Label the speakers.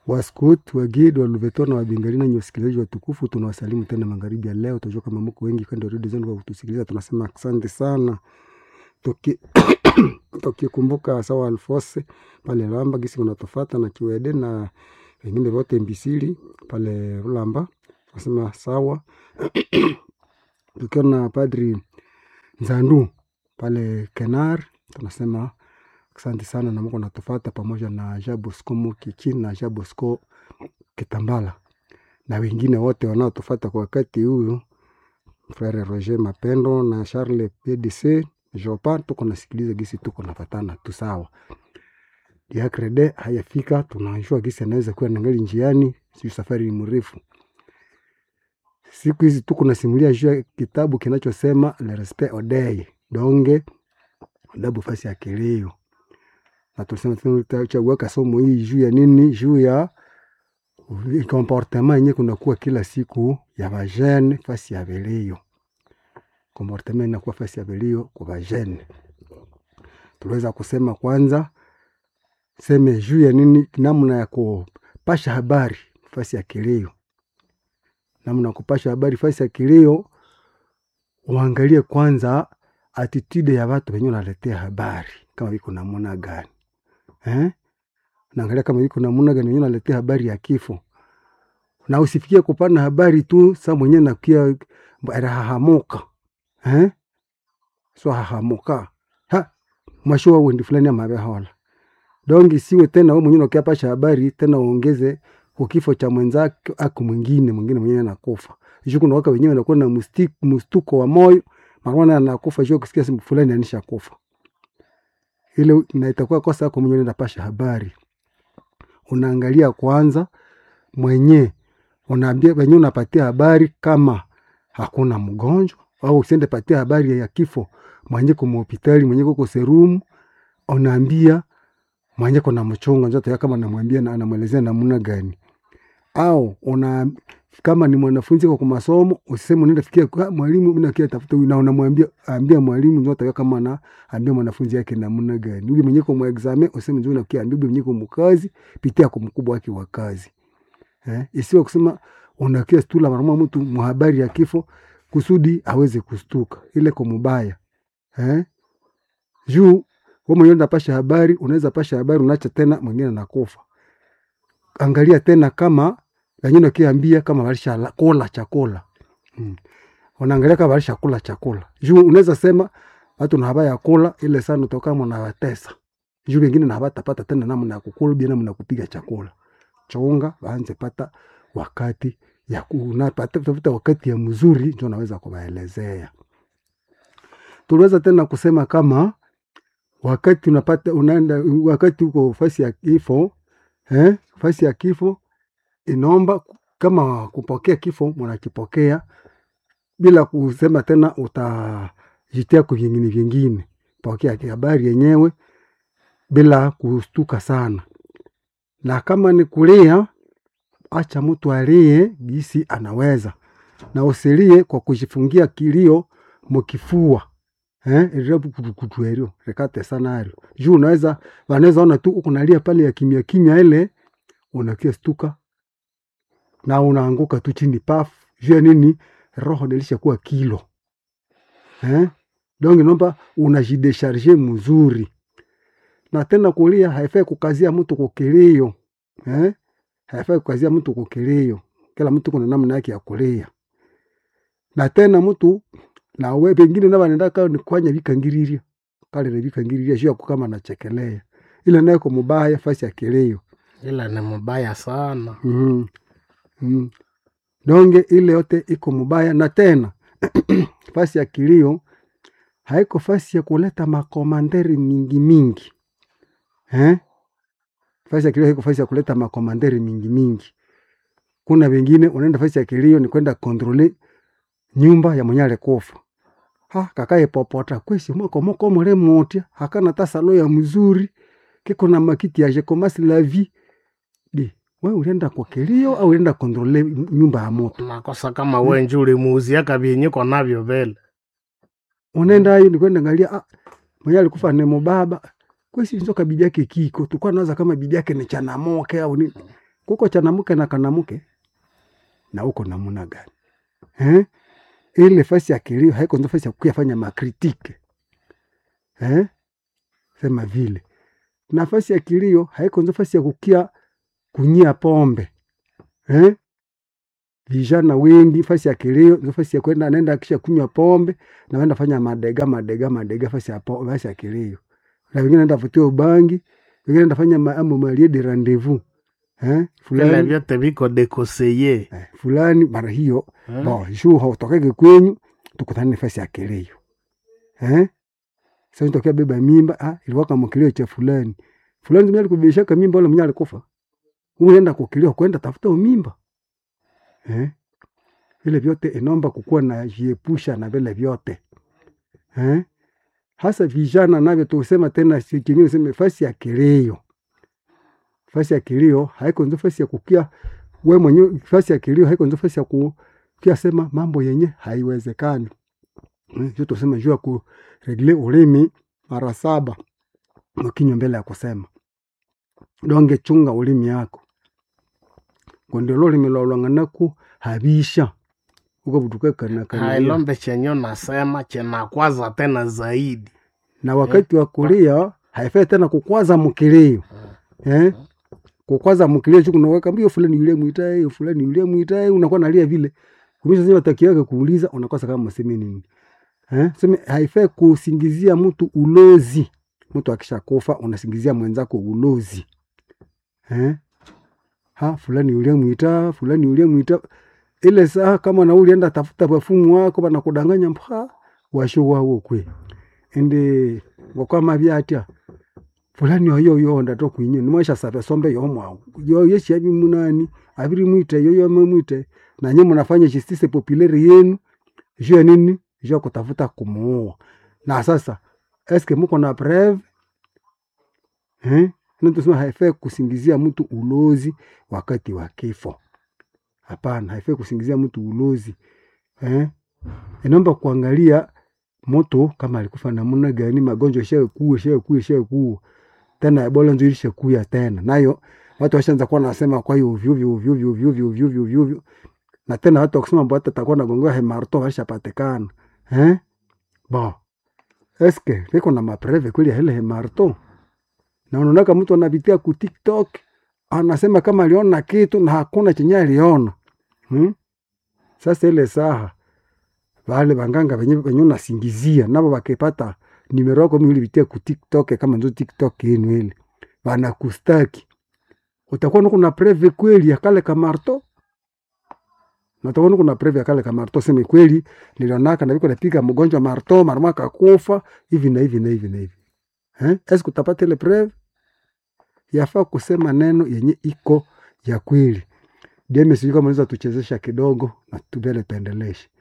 Speaker 1: Waskut, Wagid, Waluveto na Wabingali na wasikilizaji watukufu, tunawasalimu tena magharibi ya leo. Tunajua kama mko wengi kando ya redio zenu kwa kutusikiliza, tunasema asante sana. Tuki tukikumbuka sawa Alfose pale Lamba gisi unatofata na Kiwede na wengine wote Mbisili pale Lamba, tunasema sawa. Tukiwa na Padri Nzandu pale Kenar, tunasema asante sana na Mungu natufata pamoja na Jean Bosco Mukichi na Jean Bosco Kitambala na wengine wote wanaotufata kwa wakati huu, Frere Roger Mapendo na Charles PDC Jopa, tuko nasikiliza gisi tuko nafatana tu sawa. Diakrede hayafika, tunajua gisi anaweza kuwa nangali njiani, sio safari ni mrefu. Siku hizi tuko nasimulia juu ya kitabu kinachosema Le Respect Odei donge adabu fasi ya kilio na tulisema tutachagua somo hii juu ya nini? Juu ya comportement yenye kunakuwa kila siku ya vajene fasi ya vilio. Comportement inakuwa fasi ya vilio kwa vajene. Tuliweza kusema kwanza, seme juu ya nini, namna ya kupasha habari fasi ya kilio, namna ya kupasha habari fasi ya kilio. Uangalie kwanza attitude ya watu wenye unaletea habari kama viko namuna gani eh? Naangalia kama viko namuna gani wenye unaletea habari ya kifo, na usifikie kupana habari tu sa mwenye nakia rahahamuka eh? so hahamuka ha mwashowa wendi fulani amabehola dongi siwe tena wewe mwenyewe ukiapasha habari tena uongeze kukifo cha mwenzake aku mwingine mwingine mwenyewe anakufa hicho kuna waka wenyewe wanakuwa na mstuko wa moyo mara anakufa hicho kusikia simu fulani anisha kufa ile na itakuwa kosa yako mwenyewe unapasha habari unaangalia kwanza mwenye unaambia wenyewe unapatia habari kama hakuna mgonjwa au usiende patia habari ya kifo mwenye kwa hospitali mwenye kwa serumu unaambia mwenye kuna mchunga njoto kama namwambia na anamwelezea namna gani au una kama ni mwanafunzi kwa masomo usiseme unaenda fikia kwa mwalimu mimi nakia tafuta na unamwambia ambia mwalimu njoto kama na ambia mwanafunzi yake namna gani yule mwenye kwa exam useme ndio unakia ambia mwenye kwa mkazi pitia kwa mkubwa wake wa kazi eh isiwe kusema unakia stula mara mtu mhabari ya kifo kusudi aweze kustuka ile kwa mubaya eh juu wewe mwenyewe unapasha habari unaweza pasha habari unaacha tena mwingine anakufa angalia tena kama wengine wakiambia kama walisha kula chakula hmm. Unaangalia kama walisha kula chakula juu unaweza sema watu na habari ya kula ile sana utoka mna watesa juu wengine na habari tapata tena namna ya kukula bila namna ya kupiga chakula chunga waanze pata wakati ya kunapata tafuta wakati ya mzuri ndio naweza kuwaelezea. Tuliweza tena kusema kama wakati unapata unaenda wakati uko fasi ya kifo eh, fasi ya kifo inaomba kama kupokea kifo mnakipokea bila kusema tena utajitia kwa vingine vingine, pokea habari yenyewe bila kustuka sana, na kama ni kulia acha mtu alie gisi anaweza, na usilie kwa kujifungia kilio mukifua eh, kutuerio rekate sana ario juu unaweza wanaweza ona tu ukunalia pale ya kimya kimya, ile unakia stuka na unaanguka tu chini paf juu nini, roho nilisha kuwa kilo eh, donc nomba unajidesharge mzuri, na tena kulia haifai kukazia mtu kukilio eh haifai kukazia mtu kukilio. Kila mtu kuna namna yake ya kulia, na tena mtu na we pengine na wanaenda kao ni kwanya vikangiriria kale na vikangiriria juu kama nachekelea ile nayo kwa mubaya fasi ya kilio,
Speaker 2: ila ni mubaya sana
Speaker 1: mm mm. Donge ile yote iko mubaya, na tena fasi ya kilio haiko fasi ya kuleta makomanderi mingi mingi eh? fasi ya kilio haiko fasi ya kuleta makomanderi mingi mingi. Kuna wengine unaenda fasi ya kilio ni kwenda kontrole nyumba ya mwenye alikufa ha kakaye popota kwesi moko moko mure motia hakana tasalo ya mzuri kiko na makiti ya jekomasi la vie di we ulienda kwa kilio au ulienda kontrole nyumba ya moto
Speaker 2: nakosa kama we nju ulimuuziaka vyenyiko navyo vele
Speaker 1: unaenda ayo ni kwenda ngalia ah, mwenye alikufa ni mubaba kwesi nzoka bibi yake kiko tukua nawaza kama bibi yake ni chanamoke au ni kuko chanamuke na kanamuke na uko namuna gani eh? ile fasi ya kilio haiko ndo fasi ya kuyafanya makritike eh? sema vile nafasi ya kilio haiko ndo fasi ya kukia kunyia pombe eh? vijana wengi fasi ya kilio ndo fasi ya kwenda anaenda kisha kunywa pombe na wenda fanya madega madega madega fasi ya pombe fasi ya kilio na wengine enda vutia ubangi wengine enda fanya maamu malie de rendezvous eh?
Speaker 2: vile
Speaker 1: fulani
Speaker 2: vyote viko dekoseye
Speaker 1: eh, fulani mara hiyo
Speaker 2: Eh?
Speaker 1: bo juu hautokeke kwenyu tukutane nafasi ya kilio eh? Sasa tokea beba mimba ah, ilikuwa kama kilio cha fulani fulani mwenye alikubishaka mimba wala mwenye alikufa uenda kukilio kwenda tafuta mimba eh? vile vyote inomba kukuwa na jiepusha na vile vyote eh? hasa vijana navyo tusema tena si kingine sema fasi ya kilio fasi ya kilio haiko ndio fasi ya kukia we mwenyewe fasi ya kilio haiko ndio fasi ya kukia sema mambo yenye haiwezekani Eh, hiyo tusema juu ya kuregle ulimi mara saba ukinywa mbele ya kusema donge chunga ulimi yako kundi lulimi lolwang'anaku habisha uko butuka kana kana
Speaker 2: hailombe chenye nasema chenakwaza tena zaidi
Speaker 1: na wakati wa kulia haifai tena kukwaza mkilio eh? kukwaza mkilio chu kunaweka mbio fulani yule mwitae fulani yule mwitae unakuwa nalia vile kumesha sema takiweka kuuliza unakosa kama mseme nini eh? sema haifai kusingizia mtu ulozi mtu akishakufa unasingizia mwenzako ulozi eh? ha fulani yule mwita fulani yule mwita ile saa kama na ulienda tafuta bafumu wako banakudanganya mpa washo wawo kwe ende ngokama byatya fulani oyo yonda to kwinye nimwesha sabe sombe yomwa yo yeshi abi munani abiri mwite yo yo mwite na nyinyi mnafanya justice populaire yenu juu ya nini juu ya kutafuta kumuua na sasa eske muko na preve eh ndio tusema haifai kusingizia mtu ulozi wakati wa kifo hapana haifai kusingizia mtu ulozi eh inaomba kuangalia moto kama alikufa namna gani, magonjwa shakuwa shakuwa shakuwa tena Ebola ndio ilishakuya tena nayo, watu washaanza kuwa nasema kwa hiyo ovyo ovyo ovyo ovyo ovyo ovyo ovyo ovyo ovyo, na tena watu wakisema mbona atakuwa na gongoa hemarto alishapatikana eh bo eske viko na mapreve kweli ya ile hemarto, na unaona mtu anapitia ku TikTok anasema kama aliona kitu na hakuna chenye aliona hmm? Sasa ile saha vale vanganga venye venye unasingizia navo vakipata nimero yako mimi ulipitia ku TikTok kama ndio TikTok yenu ile vanakustaki, utakuwa nuko na preve kweli ya kale kamarto na utakuwa nuko na preve ya kale kamarto, sema kweli nilionaka na viko napiga mgonjwa marto marama kakufa hivi na hivi na hivi na hivi eh, eske utapata ile preve? Yafaa kusema neno yenye iko ya kweli. Deme, sijui kama unaweza tuchezesha kidogo na tubele pendeleshe